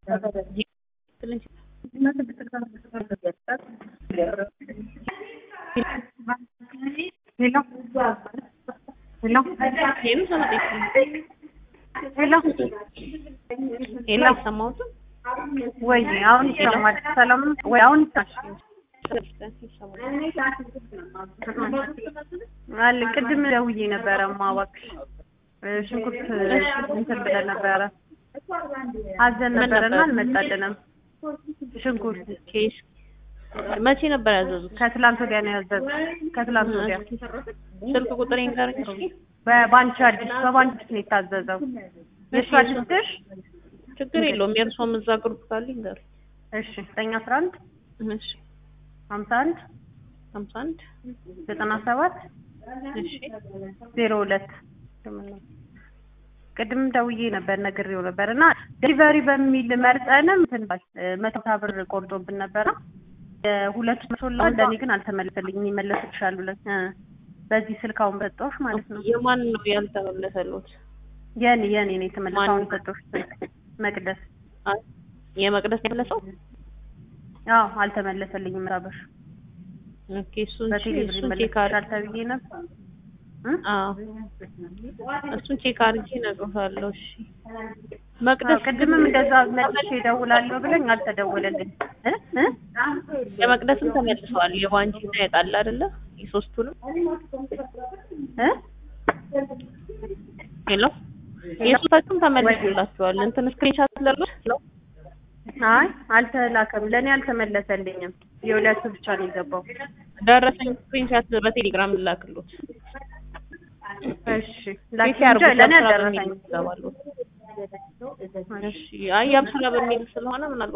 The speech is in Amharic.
ሄሎ ሄሎ ሄሎ ሄሎ አይሰማሁትም። ወይ አሁን ይሰማል። ሰላም ነው ወይ? አሁን ይሰማል። አለ ቅድም ደውዬ ነበረ ማዋክሽ ሽንኩርት እንትን ብለን ነበረ አዘን ነበረና አልመጣልንም። ሽንኩርት ኬሽ መቼ ነበር ያዘዙት? ከትላንት ወዲያ ነው ያዘዙት። ከትላንት ወዲያ ስልክ ቁጥር ይንገረኝ እስኪ። በባንቺ አዲስ በባንቺ ነው የታዘዘው። የእሱ አዲስ ድሽ ችግር የለውም። የእርሶም እዛ ግሩፕ ካለ ይንገሩኝ። እሺ ዘጠኝ አስራ አንድ እሺ ሀምሳ አንድ ሀምሳ አንድ ዘጠና ሰባት እሺ ዜሮ ሁለት ቅድም ደውዬ ነበር ነግሬው ነበር እና ዴሊቨሪ በሚል መርጠንም እንትን ባል መቶ ሀምሳ ብር ቆርጦብን ነበረ ሁለቱ መቶ ላ ለእኔ ግን አልተመለሰልኝም ይመለስልሻል ብለን እ በዚህ ስልክ አሁን በጠዎች ማለት ነው የማን ነው ያልተመለሰሉት? የኔ የኔ ነው የተመለሰው ማን? አሁን የሰጠሁሽ ስልክ መቅደስ አይ፣ የመቅደስ የመለሰው አዎ አልተመለሰልኝም ራበሽ ኦኬ። እሱን በቴሌብር እሱን ቼክ አድርጌ ይመለስልሻል ተብዬ ነበር እ? አዎ እሱን ቼክ አድርጌ እነግርሻለሁ። እሺ አዎ፣ መቅደስ ቅድምም እንደዛ መልሼ እደውላለሁ ብለኝ አልተደወለልኝ እ እ የመቅደስም ተመልሰዋል። የባንቺና የጣላ አይደለ? የሶስቱንም እ ሄሎ የሶስታችሁም ተመልሶላችኋል። እንትን ስክሪንሻት ለርኩት ነው አይ አልተላከም፣ ለእኔ አልተመለሰልኝም። የሁለቱ ብቻ ነው የገባው። ደረሰኝ ስክሪንሻት በቴሌግራም ልላክሎት። እሺ ላኪ ቼክ ያርጉ። እንጂ ለእኔ ለስራ በሚል አልደረሰኝም። ይገባሉ። እሺ አይ ያብስራ በሚል ስለሆነ ምናልባት